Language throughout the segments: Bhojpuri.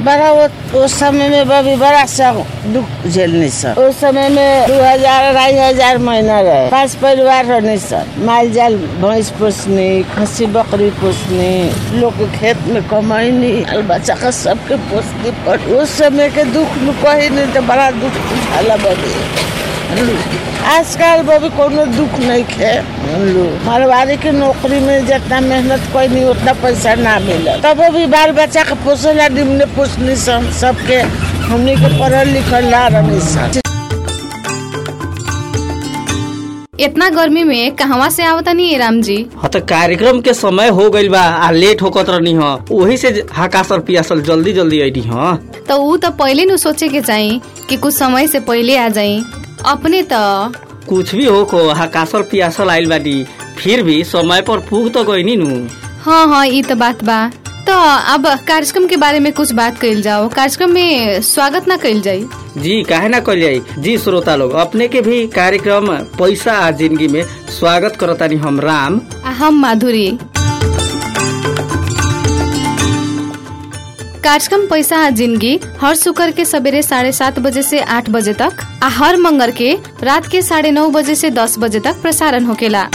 बड़ा वो उस समय में बभी बड़ा सा दुख झेलनी सर उस समय में दो हजार अढ़ाई हजार महीना रहे पांच परिवार रहनी सर माल जाल भैंस पोसनी खसी बकरी पोसनी लोग के खेत में कमाईनी बाल बच्चा का सबके पोसनी पर उस समय के दुख नु कही नहीं तो बड़ा दुख उठाला बभी आजकल बभी कोनो दुख नहीं खे मारवाड़ी के नौकरी में जितना मेहनत कोई नहीं उतना पैसा ना मिला तब भी बाल बच्चा के पोसला निम्न पोसनी सन सबके हमने के पढ़ल लिखल ला रही सन इतना गर्मी में कहवा से आवतनी राम जी हाँ तो कार्यक्रम के समय हो गइल बा आ लेट होकत रहनी ह वही से हकासल पियासल जल्दी जल्दी अइनी ह तो ऊ तो पहले नु सोचे के चाही कि कुछ समय से पहले आ जाई अपने तो कुछ भी हो को हकासल पियासल आइल बानी फिर भी समय पर पूग तो गइनी नु हाँ हाँ ये तो बात बा तो अब कार्यक्रम के बारे में कुछ बात कइल जाओ कार्यक्रम में स्वागत ना कइल जाई जी काहे ना कल जाई जी श्रोता लोग अपने के भी कार्यक्रम पैसा आ जिंदगी में स्वागत करतानी हम राम आ हम माधुरी कार्यक्रम पैसा आ जिंदगी हर शुक्र के सवेरे साढ़े सात बजे से आठ बजे तक आ हर मंगर के रात के साढ़े नौ बजे से दस बजे तक प्रसारण होकेला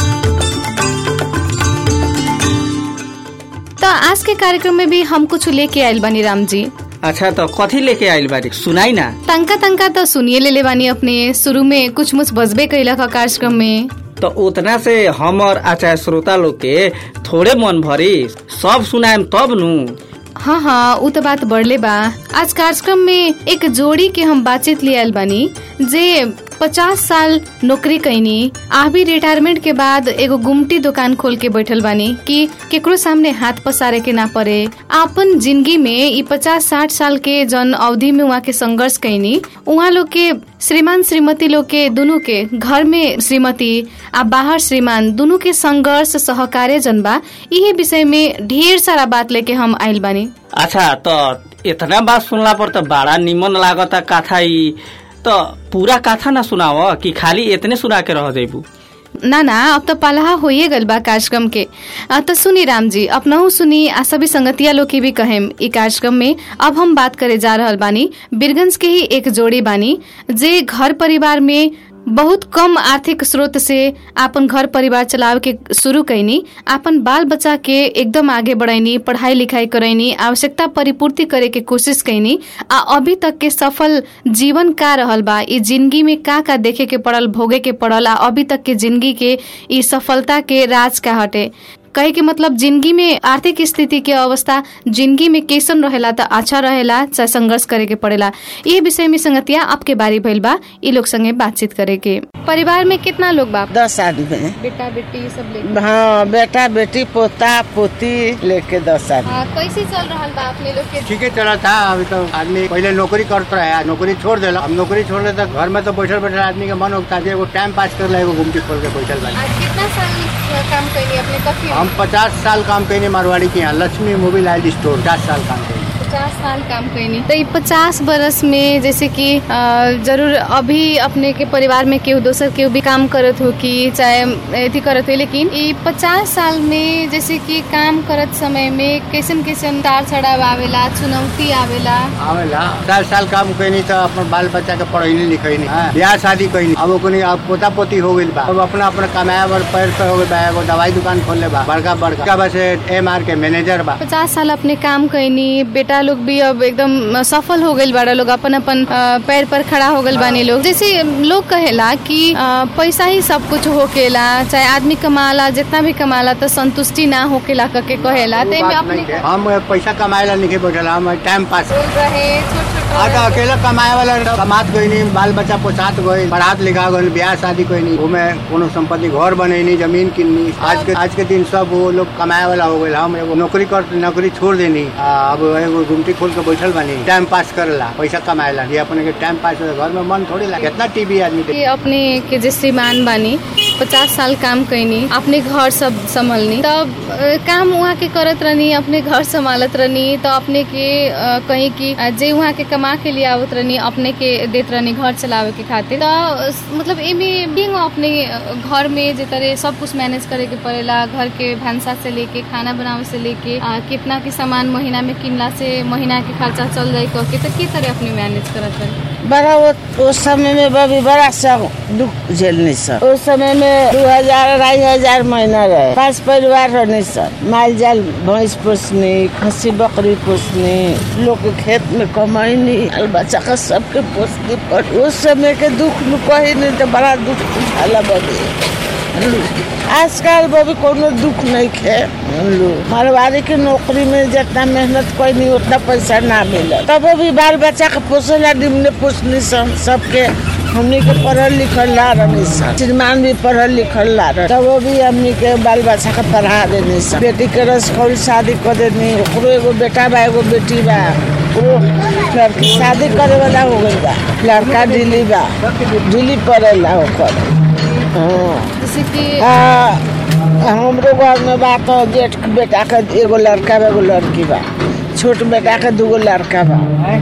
तो आज के कार्यक्रम में भी हम कुछ लेके आयल बानी राम जी अच्छा तो कथी लेके आइल बारी सुनाई ना तंका तंका तो सुनिए ले ले बानी अपने शुरू में कुछ मुछ बजबे कैलक ह कार्यक्रम में तो उतना से हम और अच्छा श्रोता लोग के थोड़े मन भरी सब सुनाएम तब नु हाँ हाँ उ तो बात बढ़ले बा आज कार्यक्रम में एक जोड़ी के हम बातचीत ले आयल बानी जे पचास साल नौकरी कैनी आभी रिटायरमेंट के बाद एगो गुमटी दुकान खोल के बैठल बानी कि केकरो सामने हाथ पसारे के ना पड़े आपन जिंदगी में ई पचास साठ साल के जन अवधि में वहाँ के संघर्ष कैनी उहाँ लोग के श्रीमान श्रीमती लोग के दोनों के घर में श्रीमती आ बाहर श्रीमान दोनों के संघर्ष सहकार्य जन बा यही विषय में ढेर सारा बात लेके हम आइल बानी अच्छा तो इतना बात सुनला पर तो बड़ा निमन लागता कथा ई तो पूरा कथा ना सुनाव कि खाली इतने सुना के रह जाइबू ना ना अब तो पलाहा होइए गल बा कार्यक्रम के आ, तो सुनी राम जी अपनहु सुनी आ सभी संगतिया लोग के भी कहेम ई कार्यक्रम में अब हम बात करे जा रहल बानी बीरगंज के ही एक जोड़ी बानी जे घर परिवार में बहुत कम आर्थिक स्रोत से आपन घर परिवार चलावे के शुरू कैनी आपन बाल बच्चा के एकदम आगे बढ़ैनी पढ़ाई लिखाई करैनी आवश्यकता परिपूर्ति करे के कोशिश कैनी आ अभी तक के सफल जीवन का रहल बा ई जिंदगी में का का देखे के पड़ल भोगे के पड़ल आ अभी तक के जिंदगी के ई सफलता के राज का हटे कहे के मतलब जिंदगी में आर्थिक स्थिति के अवस्था जिंदगी में कैसन रहेला त अच्छा रहेला चाहे संघर्ष करे के पड़ेला ये विषय में संगतिया आपके बारी भइल बा ई लोग संगे बातचीत करे के परिवार में कितना लोग बा दस आदमी बेटा बेटी सब ले हाँ बेटा बेटी पोता पोती लेके दस आदमी कैसे चल रहा बा अपने लोग के ठीक है चला था अभी तो आदमी पहले नौकरी करता है नौकरी छोड़ देला अब नौकरी छोड़ दे तो घर में तो बैठल बैठल आदमी के मन होता है एगो टाइम पास कर ला एगो घूमती खोल के बैठल बा कितना साल काम कैनी अपने कथी हम पचास साल काम कैनी मारवाड़ी के यहाँ लक्ष्मी मोबाइल स्टोर पचास साल काम कैनी पचास साल काम कैनी तो पचास बरस में जैसे कि अ, जरूर अभी अपने के परिवार में केहू दोसर केहू भी काम करत हो कि चाहे अथी करत हो लेकिन ई पचास साल में जैसे कि काम करत समय में कैसन कैसन तार चढ़ाव आवेला चुनौती आवेला आवेला साल साल काम कैनी तो अपन बाल बच्चा के पढ़ैनी लिखैनी हाँ, ब्याह शादी कैनी अब ओकनी अब पोता पोती हो गइल बा अब अपना अपना कमाया बर पैर पे हो गइल बा एगो दवाई दुकान खोलले बा बड़का बड़का बस एम आर के मैनेजर बा पचास साल अपने काम कैनी बेटा लोग भी अब एकदम सफल हो गइल बाड़ा लोग अपन अपन अ, पैर पर खड़ा हो गइल बानी लोग जैसे लोग कहेला कि अ, पैसा ही सब कुछ होकेला चाहे आदमी कमाला जितना भी कमाला तो संतुष्टि ना होकेला करके कहेला वो ते में बात अपने नहीं है। हम पैसा कमाए ला नहीं बैठल हम टाइम पास बोल रहे छोट छोट आज अकेला कमाए वाला कमात गई नहीं बाल बच्चा पोसात गई पढ़ात लिखा गई ब्याह शादी कोई नहीं घूमे कोनो संपत्ति घर बनैनी जमीन किननी आज के आज के दिन सब वो लोग कमाए वाला हो गए हम एगो नौकरी कर नौकरी छोड़ देनी आ, अब एगो गुमटी खोल के बैठल बानी टाइम पास करेला पैसा कमाए ला ये अपने के टाइम पास हो घर में मन थोड़ी लगे कितना टीवी आदमी कि अपने के जे श्रीमान बानी पचास साल काम कैनी अपने घर सब संभलनी तब अ, काम वहाँ के करत रहनी अपने घर संभालत रहनी तो अपने के अ, कहीं की अ, जे वहाँ के कमा के लिए आवत रहनी अपने के देत रहनी घर चलावे के खातिर तो मतलब एमे बिंग अपने अ, घर में जे तरह सब कुछ मैनेज करे के पड़ेला घर के भांसा से लेके खाना बनावे से लेके अ, कितना के सामान महीना में किनला से महीना के खर्चा चल जाए कह के तो के तरह अपने मैनेज करत रही बड़ा वो उस समय में बभी बड़ा सब दुख झेलनी सर उस समय में दो हजार अढ़ाई हजार महीना रहे पांच परिवार रहनी सर माल जाल भैंस पोसनी खसी बकरी पोसनी लोग के खेत में कमाईनी बाल बच्चा का सबके पोसनी पर उस समय के दुख नु कही नहीं तो बड़ा दुख उठाला बभी आजकल बभी कोनो दुख नहीं खे मारवाड़ी की नौकरी में जितना मेहनत कोई नहीं उतना पैसा ना मिला तब भी बाल बच्चा के पोसेला निम्न पोसनी सन सबके हमनी के पढ़ल लिखल ला रही सन श्रीमान भी पढ़ल लिखल ला रहे तब भी हमनी के बाल बच्चा के पढ़ा देनी सन बेटी के रसखौल शादी कर देनी ओकरो एगो बेटा बा एगो बेटी बा ओकरो लड़की शादी करे वाला हो गई बा लड़का दिल्ली बा दिल्ली पड़ेला ओकर हाँ जैसे कि हाँ, हमरो घर में बा तो जेठ के बेटा के एगो लड़का बा एगो लड़की बा छोट बेटा के दूगो लड़का बा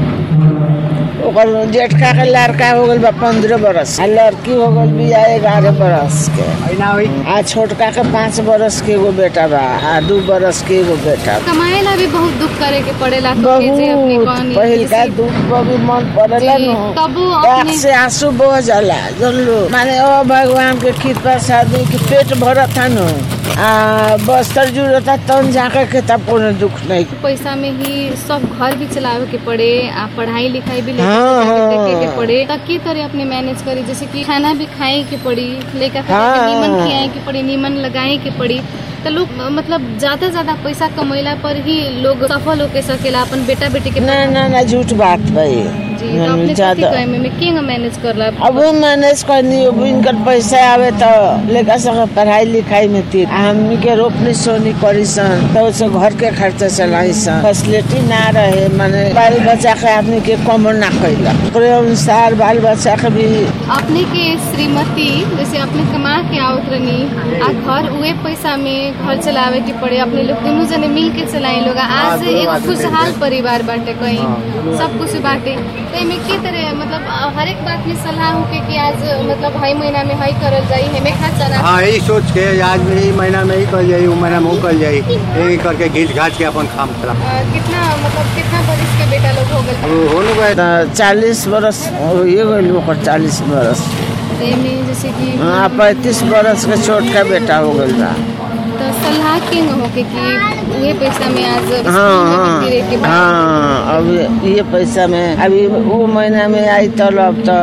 ओकर जेठका के लड़का हो गल बा पंद्रह बरस आ लड़की हो गल बिया ग्यारह बरस के ना हुई आ छोटका के पाँच बरस के एगो बेटा बा आ दू बरस के एगो बेटा बा। कमाए ला भी बहुत दुख करे के पड़ेला कह के जे अपने बहुत कहनी पहिल का जैसे- दुख बभी मन पड़ेला जी, न तबो आँख अपने से आंसू बह जाला जानलो माने ओ भगवान के कृपा से आदमी के पेट भरत था न आ बस्तर जुड़ता तन जाकर के तब कोनो दुख नहीं पैसा में ही सब घर भी चलावे के पड़े आ पढ़ाई लिखाई भी लेके हाँ, चलावे हाँ। देखे के पड़े त के तरह अपने मैनेज करी जैसे कि खाना भी खाए के पड़ी लेकर हाँ। नीमन खियाए के पड़ी नीमन लगाए के पड़ी तो लोग मतलब ज्यादा ज्यादा पैसा कमैला पर ही लोग सफल होके सकेला अपन बेटा बेटी के ना ना ना झूठ बात भाई जी तो अपने कथी ज्यादा कहे में के मैनेज करला अब वो मैनेज करनी अब इनकर पैसा आवे तो लेकर सके पढ़ाई लिखाई में तीर आ हमनी के रोपनी सोनी करी सन तो उससे घर के खर्चा चलाई सन फैसिलिटी ना रहे माने बाल बच्चा के आदमी के कम ना कैला ओकरे अनुसार बाल बच्चा के भी अपने के श्रीमती जैसे अपने कमा के आवत रहनी आ घर उहे पैसा में घर चलावे के पड़े अपने लोग दोनों जने मिल के चलाए लोग आज दोनों एक आदमी खुशहाल मिलके। परिवार बाटे कहीं हाँ। सब कुछ बाटे तो एमे के तरह मतलब अ, हर एक बात में सलाह होके कि आज मतलब हई महीना में हई करल जाई हेमे खर्चा ना हाँ यही सोच के आज में ही महीना में ही कर जाई उ महीना में वो कर जाई यही करके घीच घाच के अपन काम चला अ, कितना मतलब कितना बरिस के बेटा लोग हो गए अब हो न गए चालीस बरस ये गई ओकर चालीस बरस तो एमे जैसे कि हाँ पैंतीस बरस के छोटका बेटा हो गई बा तो सलाह के होके कि उहे पैसा में आज स्कूल हाँ में हाँ भी गिरे के बाद हाँ अब ये पैसा में अभी वो महीना में आई तो अब तो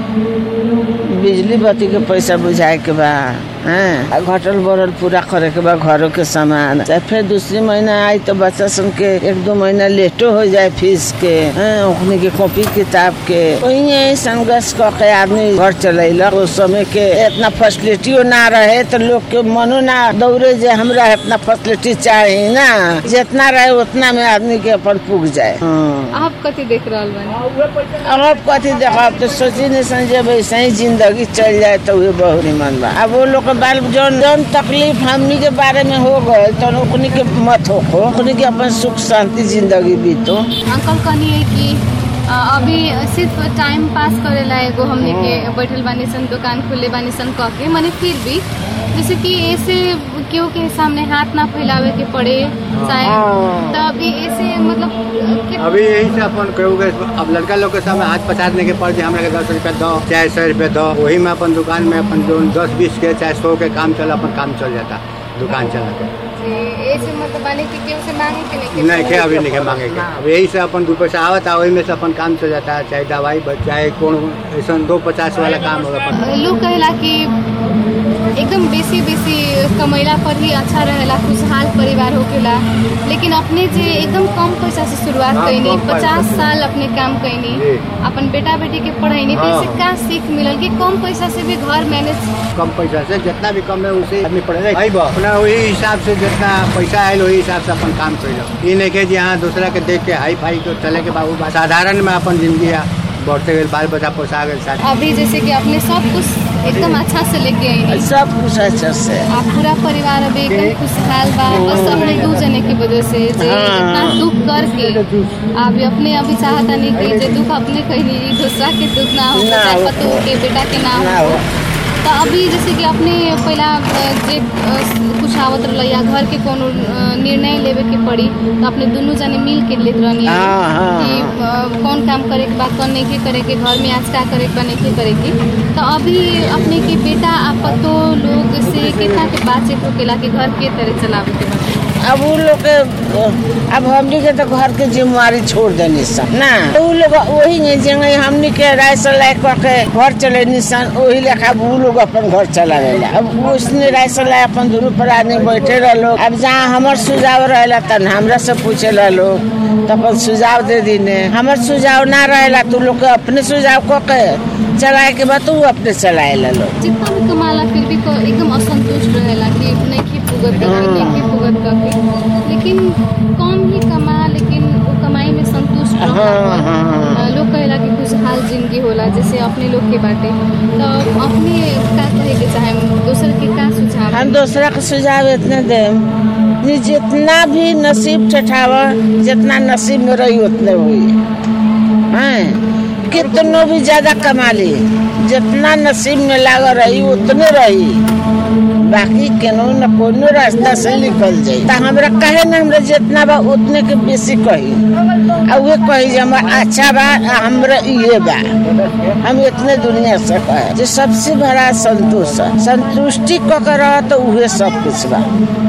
बिजली बत्ती के पैसा बुझाए के बा हैं आ घटल बढ़ल पूरा करे के बा घरों के सामान चाहे फिर दूसरी महीना आई तो बच्चा सन के एक दो महीना लेटो हो जाए फीस के हैं ओखनी के कॉपी किताब के वही संघर्ष क के आदमी घर चलैलक उस समय के इतना फैसिलिटियो ना रहे तो लोग के मनो ना दौड़े जे हमरा इतना फैसिलिटी चाही ना जितना रहे उतना में आदमी के अपन पुग जाए हाँ। आप कथी देख रहल बानी अब कथी देखब तो सोची नहीं सन जब ऐसे ही जिंदगी चल जाए तो उहे बहुत निमन बा अब वो लोग के बाल जौन जौन तकलीफ हमनी के बारे में हो गए तो ओकनी के मत हो ओकनी के अपन सुख शांति जिंदगी बीतो अंकल कहनी है कि अ, अभी सिर्फ टाइम पास करेला एगो हमने के बैठल बानी सन दुकान खुले बानी सन कह के मने फिर भी जैसे कि ऐसे केहू के सामने हाथ ना फैलावे के पड़े चाहे हाँ। तो अभी ऐसे मतलब कि- अभी यही से अपन कहू के अब लड़का लोग के सामने हाथ पचासने के पड़ जाए हमरा के दस रुपया दो चाहे सौ रुपया दो वही में अपन दुकान में अपन जो दस बीस के चाहे सौ के काम चला अपन काम चल जाता दुकान चला के जी, ऐसे मतलब बानी कि केहू से मांगे के नहीं के नहीं के अभी नहीं के मांगे के अब यही से अपन दो पैसा आवता वही में से अपन काम चल जाता है चाहे दवाई ब- चाहे कौन ऐसा दो पचास वाला काम होगा अपन लोग कहेला कि एकदम बेसी बेसी कमैला पर ही अच्छा रहेला खुशहाल परिवार होकेला लेकिन अपने जे एकदम कम पैसा से शुरुआत हाँ, कैनी कम पैसा पचास से। साल अपने काम कैनी जी। अपन बेटा बेटी के पढ़ैनी तो हाँ। इससे का सीख मिलल कि कम पैसा से भी घर मैनेज कम पैसा से जितना भी कम है उसे आदमी पड़ेगा आई बा अपना वही हिसाब से जितना पैसा आयल वही हिसाब से अपन काम कर ये नहीं के जी हाँ दूसरा के देख के हाई फाई के चले के बाबू बा- साधारण में अपन जिंदगी है बढ़ते गए बाल बच्चा पोसा गए साथ अभी जैसे कि अपने सब कुछ एकदम अच्छा से लेके आई सब कुछ अच्छा से आप पूरा परिवार अभी एकदम खुशहाल बा बस अपने दू जने की वजह से जे हाँ। इतना दुख करके अभी अपने अभी चाहता नहीं कि जे दुख अपने कहीं दूसरा के दुख ना हो ना चाहे हो। पतो के बेटा के ना ना हो हो। तो अभी जैसे कि अपने पहला अ, जे अ, कुछ आवत रहल या घर के कोनो अ, निर्णय लेवे के पड़ी तो अपने दोनों जने मिल के लेत रहनी हाँ, हाँ, कि अ, कौन काम करे के बा कौन नहीं के करे के घर में आज का करे के बा नहीं के करे के तो अभी अपने के बेटा आ पतो लोग से कितना के बातचीत होकेला कि घर के तरह चलावे के बा अब उ लोग के अब हमनी के तो घर के जिम्मेवारी छोड़ देनी सब ना तो उ लोग वही नहीं जेंगे हमनी के राय से लायक के घर चले निशान वही लेखा अब उ लोग अपन घर चला रहेला अब उसने राय से लायक अपन दोनों पर आदमी बैठे रह अब जहाँ हमर सुझाव रहेला तन हमरा से पूछे ला लोग तो अपन सुझाव दे दीने हमर सुझाव ना रहेला तो लोग के अपने सुझाव को के चलाए के बाद उ अपने चलाए ला लोग जितना भी कमाला फिर भी को एकदम असंतुष्ट रहेला कि नहीं की भुगत करके नहीं की भुगत करके लेकिन कम ही कमा लेकिन वो कमाई में संतुष्ट रहला हाँ, पर, हाँ, अ, लोग कहेला कि खुशहाल जिंदगी होला जैसे अपने लोग के बाटे तो अपने का कहे के चाहे दोसर के का सुझाव हम दूसरा के सुझाव इतने दे कि जितना भी नसीब ठठावा जितना नसीब में रही उतने हुई हैं कितनो भी ज्यादा कमा ली जितना नसीब में लाग रही उतने रही बाकी केनो न कोनो रास्ता से निकल जाई त हमरा कहे न हमरा जितना बा उतने के बेसी कही आ वे कही जे हमरा अच्छा बा आ हमरा ये बा हम इतने दुनिया से कहे जे सबसे बड़ा संतोष है संतुष्टि क के रह तो उहे सब कुछ बा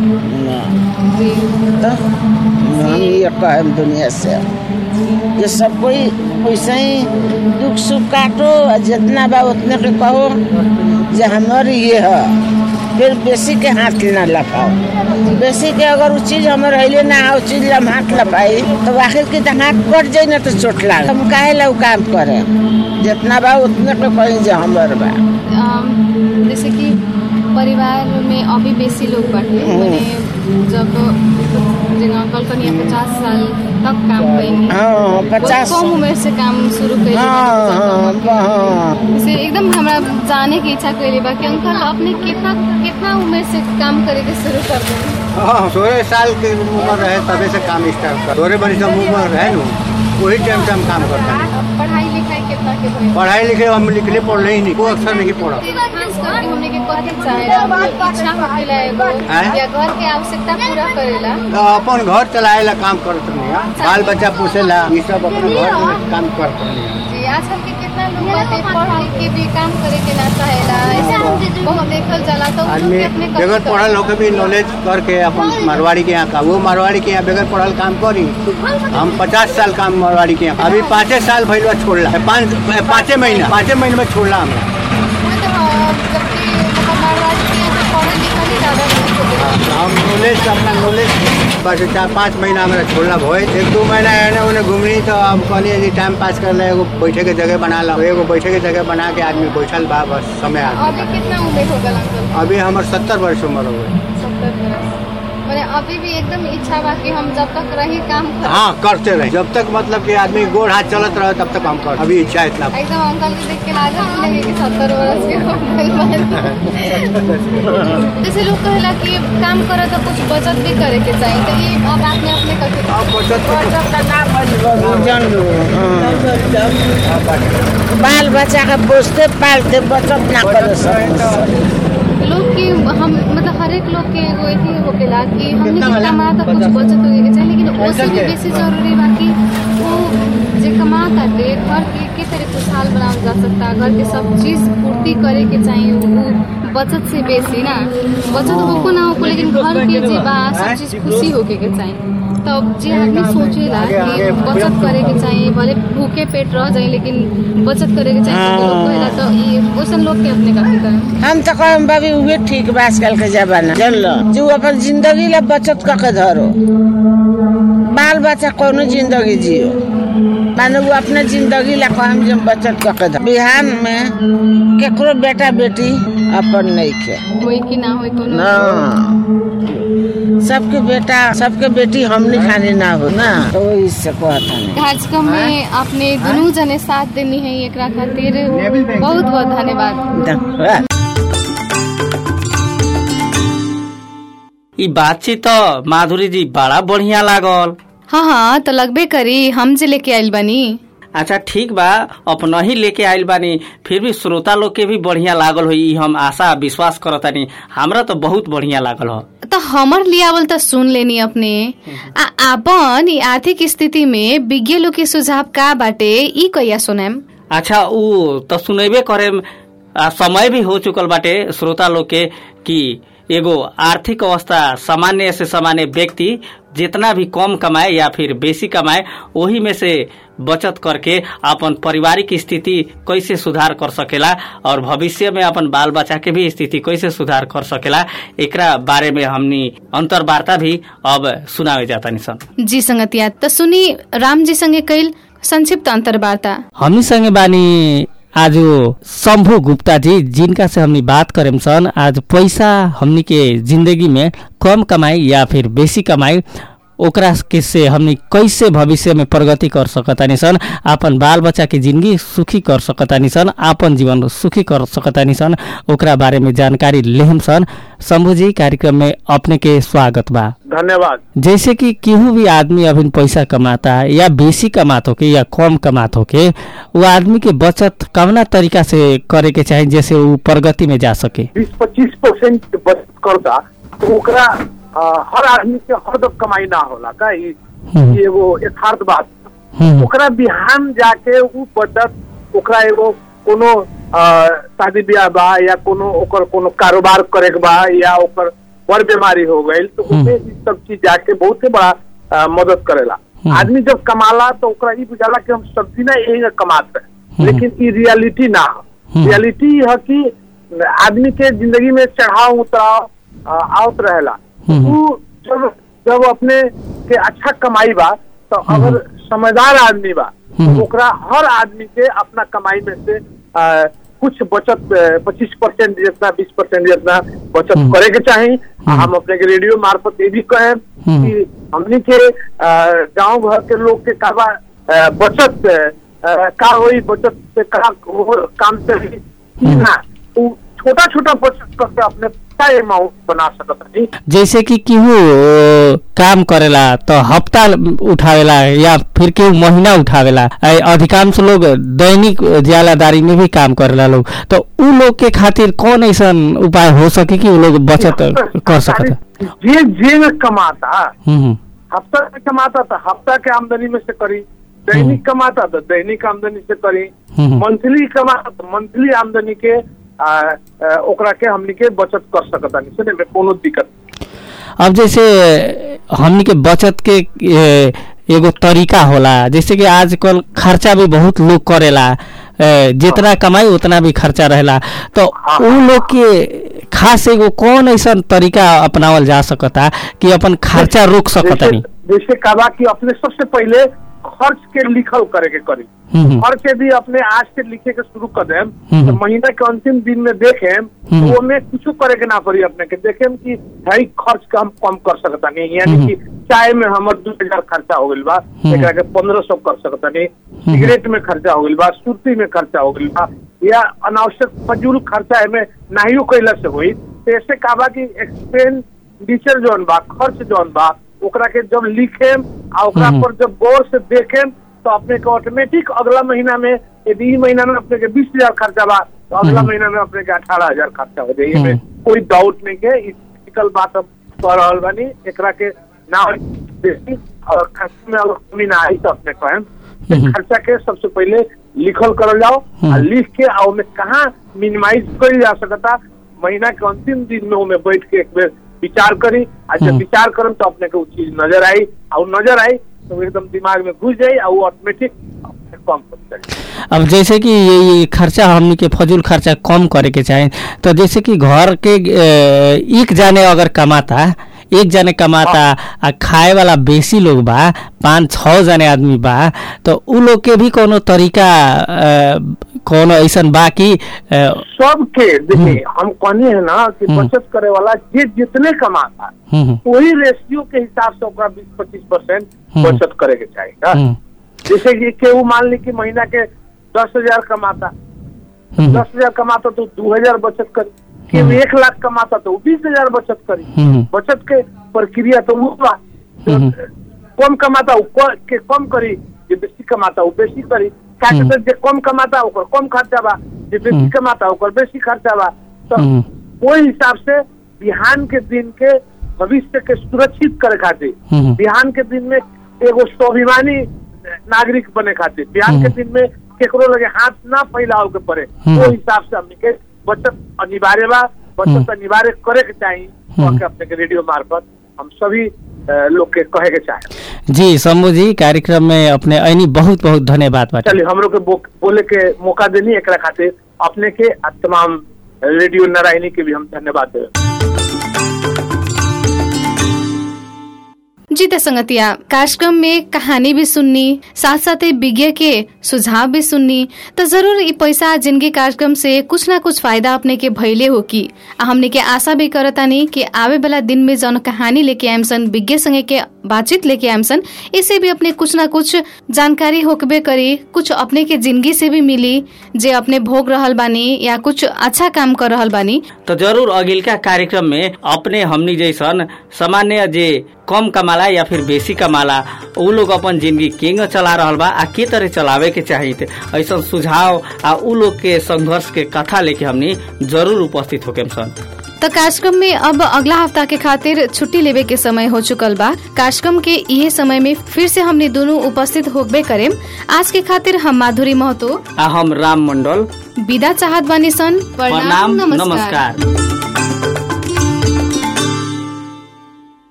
तो हम ये कहे दुनिया से जे सब कोई वैसे ही दुख सुख काटो आ जितना बा उतने के कहो जे हमर ये है फिर बेसी के हाथ ना लपाओ बेसी के अगर वो चीज हमर हइले ना हो चीज हम हाथ लपाई तो आखिर के तो हाथ कट जाई ना तो चोट लाग हम काहे ला उ काम करे जितना बा उतने के कहीं जे हमर बा अम, जैसे कि परिवार में अभी बेसी लोग बाटे माने जब जेना कल्पनिया पचास साल तक काम कैनी हाँ बहुत पचास कम उम्र से काम शुरू कैली हाँ हाँ हाँ से एकदम हमरा जाने की इच्छा कैली बा कि अंकल अपने कितना कितना उम्र से काम करे के शुरू कर दें हाँ सोलह साल के उम्र रहे तबे से काम स्टार्ट कर सोलह बड़ी सब उम्र रहे नु वही टाइम से हम काम करते हैं पढ़ाई लिखाई कितना के भइल पढ़ाई लिखे हम लिखले पढ़ले ही नहीं वो अक्सर नहीं पढ़ा खास करके हमने के कथी चाहे इच्छा होखेला एगो हैं? या घर के आवश्यकता पूरा करेला तो अपन घर चलाए ला काम करत नहीं है बाल बच्चा पोसेला ये सब अपने घर में काम करत नहीं है जी आजकल के कितना लोग बाटे पढ़ लिख के भी काम करे के ना चाहेला ऐसे बहुत देखल जाला तो उ लोग आदमी के अपने कथी बगैर करे? पढ़ल होके भी नॉलेज करके अपन मारवाड़ी के यहाँ का वो मारवाड़ी के यहाँ बगैर पढ़ल काम करी हम पचास साल काम मारवाड़ी के यहाँ अभी पाँचे साल भैया छोड़ला है पाँच पाँचे महीना पाँचे महीने में छोड़ला हमरा मतलब जबकि मतलब मारवाड़ी के यहाँ पे पढ़ल लिखल ही ज्यादा नहीं होते हम नॉलेज अपना नॉलेज बस चार पाँच महीना हमारा छोड़ला भोए एक दो महीना एने ओने घूमनी तो अब कहनी यदि टाइम पास कर ले एगो बैठे के जगह बना ला एगो बैठे के जगह बना के आदमी बैठल बा बस समय अभी आदमी कितना उम्र हो गल अंकल अभी हमारे सत्तर वर्ष उम्र हो गई सत्तर बरस मैंने अभी भी एकदम इच्छा बा कि हम जब तक रही काम कर हाँ करते रहे जब तक मतलब कि आदमी गोड़ हाथ चलत रहे तब तक हम कर अभी इच्छा इतना एकदम अंकल के देख के लागत लगे कि सत्तर बरस के हो गइल बानी। जैसे लोग कहेला कि काम करे तो कुछ बचत भी करे के चाहिए तो ये अब आपने अपने कथी अब बचत जन लो, हाँ। बाल बच्चा के पोसते पालते बचत ना करे सब लोग की हम मतलब हर एक लोग के एगो एथी होकेला कि हमने के कमा तो कुछ बचत होए के चाहिए लेकिन उससे भी बेसी जरूरी बा कि वो जे कमा करके घर के के तरह खुशहाल बनावल जा सकता घर के सब चीज पूर्ति करे के चाहिए वो बचत से बेसी ना बचत होको ना होको लेकिन घर के जे बा सब चीज खुशी होके के चाहिए तब जे आदमी सोचेला कि बचत करे के चाहिए भले भूखे पेट रह जाए लेकिन बचत करे के चाहिए तो लोग कहेला तो ये वैसन लोग के अपने काफी करें हम तो कहम बाबी उहे ठीक बा आजकल के जमाना जन लो जो अपन जिंदगी ला बचत क के धरो बाल बच्चा कोनो जिंदगी जियो माने वो अपने जिंदगी ला हम जब बचत करके दे बिहान में केकरो बेटा बेटी अपन नहीं के होई कि ना होई कोनो ना सबके बेटा सबके बेटी हमनी खानी ना हो ना तो वही से कहता नहीं कार्यक्रम में आपने दुनू जने साथ देनी है एकरा खातिर बहुत बहुत धन्यवाद धन्यवाद ई बातचीत तो माधुरी जी बड़ा बढ़िया लागल हाँ हाँ तो लगबे करी हम जे लेके आइल बानी अच्छा ठीक बा अपना ही लेके आइल बानी फिर भी श्रोता लोग के भी बढ़िया लागल हो ई हम आशा विश्वास करतानी हमरा तो बहुत बढ़िया लागल हो तो हमर लियावल तो सुन लेनी अपने आ आपन ई आर्थिक स्थिति में विज्ञ लोग के सुझाव का बाटे ई कहिया सुनेम अच्छा ऊ तो सुनेबे करे समय भी हो चुकल बाटे श्रोता लोग के कि एगो आर्थिक अवस्था सामान्य से सामान्य व्यक्ति जितना भी कम कमाए या फिर बेसी कमाए वही में से बचत करके अपन पारिवारिक स्थिति कैसे सुधार कर सकेला और भविष्य में अपन बाल बच्चा के भी स्थिति कैसे सुधार कर सकेला एकरा बारे में हमनी अंतर्वार्ता भी अब सुनावे जाता सन जी संगतिया तो सुनी राम जी संगे कैल संक्षिप्त अंतर्वार्ता हमनी संगे बानी आज शंभु गुप्ता जी जिनका से हमनी बात करेम सन आज पैसा हमनी के जिंदगी में कम कमाई या फिर बेसी कमाई ओकरा के से हमनी कैसे भविष्य में प्रगति कर सकतानी सन आपन बाल बच्चा के जिंदगी सुखी कर सकतानी सन आपन जीवन सुखी कर सकतानी सन ओकरा बारे में जानकारी लेहम सन शंभु जी कार्यक्रम में अपने के स्वागत बा धन्यवाद जैसे कि केहू भी आदमी अभी पैसा कमाता है या बेसी कमात होके या कम कमात होके वो आदमी के बचत कवना तरीका से करे के चाही जैसे वो प्रगति में जा सके बीस पच्चीस परसेंट बचत करता तो ओकरा अ, हर आदमी के हरदम कमाई ना होला का ई हम्म। ई एगो यथार्थ बात हम्म, ओकरा बिहान जाके उ बचत ओकरा एगो कोनो अ, शादी ब्याह बा या कोनो ओकर कोनो कारोबार करे के बा या ओकर बड़ बीमारी हो गई तो हम्म। उसमें ई सब चीज जाके बहुत ही बड़ा अ, मदद करेला हम्म। आदमी जब कमाला तो ओकरा ई बुझाला कि हम सब दिन यही कमाते हैं हम्म। लेकिन ई रियलिटी ना हो हम्म। रियलिटी है कि आदमी के जिंदगी में चढ़ाव उतराव अ, आवत रहेला हम्म। उ जब जब अपने के अच्छा कमाई बा तो अगर समझदार आदमी बा हम्म। तो ओकरा हर आदमी के अपना कमाई में से अ, कुछ बचत पच्चीस परसेंट जितना बीस परसेंट जितना बचत हम्म। करे के चाही आ हम अपने के रेडियो मार्फत ये भी कहें हम्म। कि हमनी के अ, गांव घर के लोग के काबा अ, बचत अ, का होई बचत से का हो- काम चली कि ना उ छोटा छोटा बचत करके अपने बड़ा अमाउंट बना सकत नहीं जैसे कि केहू अ, काम करेला तो हफ्ता उठावेला या फिर केहू महीना उठावेला अ, अधिकांश लोग दैनिक ज्यालादारी में भी काम करेला लोग तो उ लोग के खातिर कौन ऐसा उपाय हो सके कि उ लोग बचत कर सकता जे जे में कमाता हम्म हफ्ता में कमाता तो हफ्ता के आमदनी में से करी दैनिक कमाता तो दैनिक आमदनी से करी हम्म। मंथली कमाता तो मंथली आमदनी के आ, आ, ओकरा के हमनी के बचत कर सकता नहीं सुने में कोनो दिक्कत अब जैसे हमनी के बचत के ए, एगो तरीका होला जैसे कि आजकल खर्चा भी बहुत लोग करेला ए, जितना कमाई उतना भी खर्चा रहेला तो उ लोग के खास एगो कौन ऐसा तरीका अपनावल जा सकता कि अपन खर्चा रोक सकता जैसे नहीं जैसे कहा कि अपने सबसे पहले खर्च के लिखल करे के करी हम्म, खर्च के भी अपने आज से लिखे के शुरू कर देम हम्म। तो महीना के अंतिम दिन में देखेम हम्म। तो ओमे कुछ करे के ना पड़ी अपने के देखेम कि है खर्च का हम कम कर सकता नहीं यानी हम्म। कि चाय में हमर दू हजार खर्चा हो गइल बा हम्म। एकरा के पंद्रह सौ कर सकता नहीं सिगरेट में खर्चा हो गइल बा सुर्ती में खर्चा हो गइल बा या अनावश्यक फजूल खर्चा में नाहियो कैला से हुई तो ऐसे कहा बा कि एक्सपेंडिचर जौन बा खर्च जौन बा ओकरा के जब लिखेम आ ओकरा हम्म। पर जब गौर से देखेम तो अपने के ऑटोमेटिक अगला महीना में यदि ई महीना में अपने के बीस हजार खर्चा बा तो अगला हम्म। महीना में अपने के अठारह हजार खर्चा हो जाए हम्म। में कोई डाउट नहीं के ई फिजिकल बात हम कह रहल बानी एकरा के ना होई बेसी और खर्च में अगर कमी ना आई तो अपने कहें हम्म। खर्चा के सबसे पहले लिखल करल जाओ हम्म। आ लिख के आ ओमे कहाँ मिनिमाइज करी जा सकता महीना के अंतिम दिन में ओमे बैठ के एक बेर विचार करी आ जब हम्म। विचार करम तो अपने के वो चीज नजर आई आ वो नजर आई तो एकदम दिमाग में घुस जाई आ वो ऑटोमेटिक कम हो जाए अब जैसे कि ये, ये खर्चा हमनी के फजूल खर्चा कम करे के चाहे तो जैसे कि घर के ए, एक जाने अगर कमाता एक जने कमाता आ खाए वाला बेसी लोग बा पाँच छः जने आदमी बा तो उ लोग के भी कोनो तरीका अ, कोनो ऐसन बा कि अ, सबके देखिए हम कहनी है ना कि हम्म। बचत करे वाला जे जितने कमाता हम्म, वही रेशियो के हिसाब से ओकरा बीस पच्चीस परसेंट हम्म। बचत करे के चाहिए ना? हम्म, जैसे कि केहू मान ली कि महीना के दस हजार कमाता हम्म, दस हजार कमाता तो दो हजार बचत करी केहू एक लाख कमाता तो बीस हजार बचत करी हम्म। बचत के प्रक्रिया तो वो बा हम्म। कम कमाता उ क- के कम करी जे बेसी कमाता उ बेसी करी का हम्म। जे कम कमाता ओकर कम खर्चा बा जे बेसी हम्म। कमाता ओकर बेसी खर्चा बा तो हम्म। ओहि हिसाब से बिहान के दिन के भविष्य के सुरक्षित करे खातिर हम्म। बिहान के दिन में एगो स्वाभिमानी नागरिक बने खातिर बिहान के हम्म। दिन में केकरो लगे हाथ ना फैलाव के पड़े हम्म। वो हिसाब से हमने के बचत अनिवार्य बा बचत हम्म। अनिवार्य करे के चाहिए हम्म। के अपने के रेडियो मार्फत हम सभी अ, लोग के कहे के चाहे जी शंभू जी कार्यक्रम में अपने ऐनी बहुत बहुत धन्यवाद बाटे चलिए हमरो के बो- बोले के मौका देनी एकरा खातिर अपने के आ तमाम रेडियो नारायणी के भी हम धन्यवाद देवे जी त संगतिया कार्यक्रम में कहानी भी सुननी साथ साथै विज्ञ के सुझाव भी सुननी त जरूर ई पैसा जिंदगी कार्यक्रम से कुछ ना कुछ फायदा अपने के भइले हो की आ हमने के आशा भी करतानी कि आवे वाला दिन में जौन कहानी लेके आएम सन विज्ञ संगे के बातचीत लेके आएम सन इससे भी अपने कुछ ना कुछ जानकारी होकबे करी कुछ अपने के जिंदगी से भी मिली जे अपने भोग रहल बानी या कुछ अच्छा काम कर रहल बानी तो जरूर अगिलका कार्यक्रम में अपने हमनी जैसन सामान्य जे कम कमाला या फिर बेसी कमाला उ लोग अपन जिंदगी केंग चला रहल बा आ के तरह चलावे के चाहिए थे ऐसा सुझाव आ उ लोग के संघर्ष के कथा लेके हमनी जरूर उपस्थित होके सन त कार्यक्रम में अब अगला हफ्ता के खातिर छुट्टी लेवे के समय हो चुकल बा कार्यक्रम के इहे समय में फिर से हमने दोनों उपस्थित होबे करेम आज के खातिर हम माधुरी महतो आ हम राम मंडल विदा चाहत बानी सन प्रणाम नमस्कार